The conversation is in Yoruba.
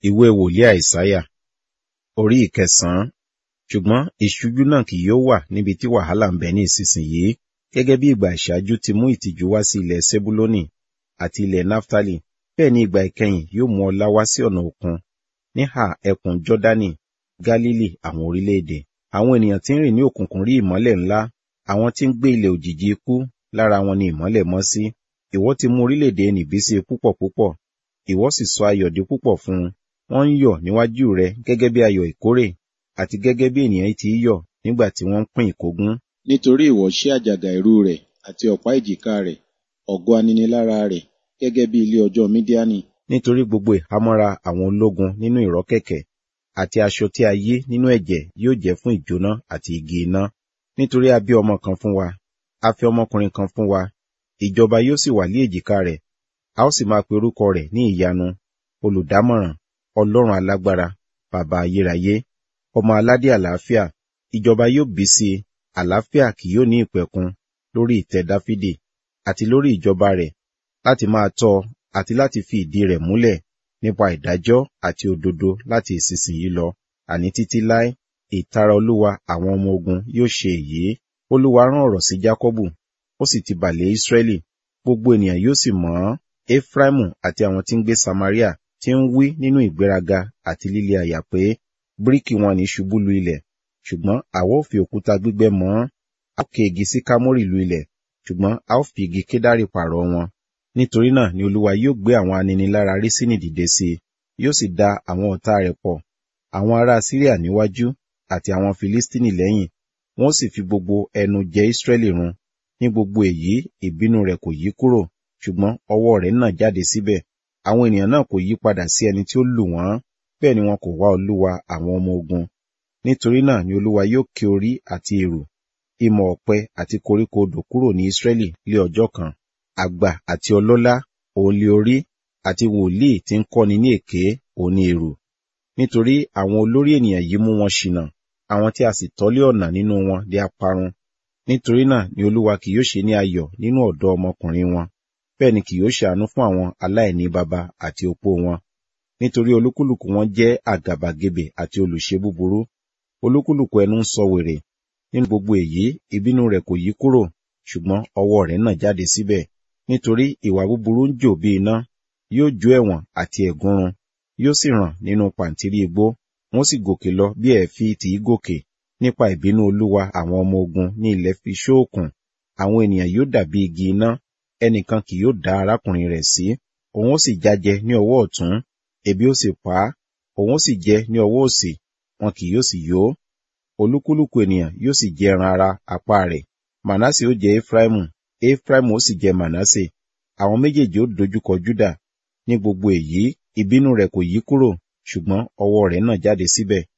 ìwé wòlíì àìsáyà orí ìkẹsàn-án ṣùgbọ́n ìṣújú náà kì yóò wà níbi tí wàhálà ń bẹ ní ìsinsìnyí gẹ́gẹ́ bí ìgbà ìṣáájú ti mú ìtìjú wá sí ilẹ̀ sebuloni àti ilẹ̀ naftali bẹ́ẹ̀ ni ìgbà ìkẹyìn yóò mú ọlá wá sí ọ̀nà òkun níhà ẹkùn jọ́dánì gálílì àwọn orílẹ̀-èdè àwọn ènìyàn tí ń rìn ní òkùnkùn rí ìmọ́lẹ̀ ńlá àwọn tí ń gbé ilẹ̀ òjìji ikú lára wọn ni ìmọ́lẹ̀ mọ́ sí ìwọ ti mú orílẹ̀-èdè nìbísí púpọ̀ púpọ̀ ìwọ sì sọ ayọ̀ di púpọ̀ fún un wọ́n ń yọ̀ níwájú rẹ gẹ́gẹ́ bí ayọ̀ ìkórè àti gẹ́gẹ́ bí ènìyàn ti yọ̀ nígbà tí wọ́n ń pín ìkógun. nítorí ìwọ ṣí àjàgà ẹ̀rù rẹ̀ àti ọ̀pá ìjìká rẹ̀ ọ̀gọ́ aninilára rẹ̀ gẹ́gẹ́ bí ilé ọjọ́ mídíánì. nítorí gbogbo ìhámọ́ra àwọn ológun nínú ìrọ́kẹ̀kẹ̀ àti aṣọ tí a yí nínú ẹ̀jẹ̀ yóò jẹ́ fún ìjóná àti igi iná nítorí a bí ọmọ kan fún wa a fi ọmọkùnrin kan fún wa ìjọba yóò sì wà lé èjìká rẹ̀ a ó sì máa pe orúkọ rẹ̀ ní ìyanu olùdámọ̀ràn ọlọ́run alágbára bàbá ayérayé ọmọ aládé àlàáfíà ìjọba yóò bí sí i àlàáfíà kì yóò ní ìpẹ̀kun lórí ìtẹ́ dáfídì àti lórí ìjọba rẹ̀ láti máa tọ́ àti láti fi ìdí rẹ̀ múlẹ̀ nípa ìdájọ́ àti òdodo láti ìsinsìnyí lọ àní títí láé ìtara olúwa àwọn ọmọ ogun yóò ṣe èyí olúwa rán ọ̀rọ̀ sí jákọ́bù ó sì ti bà lé ísírẹ́lì gbogbo ènìyàn yóò sì mọ̀ ọ́n efraimu àti àwọn tí ń gbé samaria tí ń wí nínú ìgbéraga àti líle àyà pé bíríkì wọn ní ṣubú lu ilẹ̀ ṣùgbọ́n àwa ó fi òkúta gbígbẹ́ mọ́ ọ́n a ó ké igi sí kámórì lu ilẹ̀ ṣùgbọ́n a ó fi igi kédárì pààrọ̀ wọn nítorí náà ni olúwa yóò gbé àwọn aninilára rísínì dìde sí i yóò sì da àwọn ọ̀tá rẹ̀ pọ̀ àwọn ará síríà níwájú àti àwọn filistini lẹ́yìn wọ́n sì fi gbogbo ẹnu jẹ ísírẹ́lì run ní gbogbo èyí ìbínú rẹ̀ kò yí kúrò ṣùgbọ́n ọwọ́ rẹ̀ náà jáde síbẹ̀ àwọn ènìyàn náà kò yí padà sí ẹni tí ó lù wọ́n bẹ́ẹ̀ ni wọn kò wá olúwa àwọn ọmọ ogun nítorí náà ni olúwa yóò ké orí àti èrò ìmọ̀ ọ̀pẹ àti koríko odò kúrò ní ísírẹ́lì lé ọjọ́ kan àgbà àti ọlọ́lá òòlì orí àti wòlíì tí ń kọ́ni ní èké òní èrò nítorí àwọn olórí ènìyàn yìí mú wọn ṣìnà àwọn tí a sì tọ́lé ọ̀nà nínú wọn di aparun nítorí náà ni olúwa kì yóò ṣe ní ayọ̀ nínú ọ̀dọ́ ọmọkùnrin wọn bẹ́ẹ̀ ni kì yóò ṣàánú fún àwọn aláìní baba àti opó wọn nítorí olúkúlùkù wọn jẹ́ àgàbàgebè àti olùṣe búburú olúkúlùkù ẹnu ń sọ wèrè nínú gbogbo èyí ìbínú rẹ̀ kò yí kúrò ṣùgbọ́n ọwọ́ rẹ̀ náà jáde síbẹ̀ nítorí ìwà búburú ń jò bí iná yóò jó ẹ̀wọ̀n àti ẹ̀gúnrun yóò sì ràn nínú pàǹtírí igbó wọ́n sì gòkè lọ bí ẹ̀fí tì í gòkè nípa ìbínú olúwa àwọn ọmọ ogun ní ilẹ̀ fi ṣóòkùn àwọn ènìyàn yóò dàbí igi iná ẹnìkan kì yóò dá arákùnrin rẹ̀ sí òun ó sì jájẹ ní ọwọ́ ọ̀tún ebi ó sì pa á òun ó sì jẹ ní ọwọ́ òsì wọn kì yóò sì yó olúkúlùkù ènìyàn yóò sì jẹ ẹran ara apá rẹ̀ mànásè ó jẹ efraimu efraimu ó sì jẹ mànásè àwọn méjèèjì ó dojúkọ júdà ní gbogbo èyí ìbínú rẹ̀ kò yí kúrò ṣùgbọ́n ọwọ́ rẹ̀ náà jáde síbẹ̀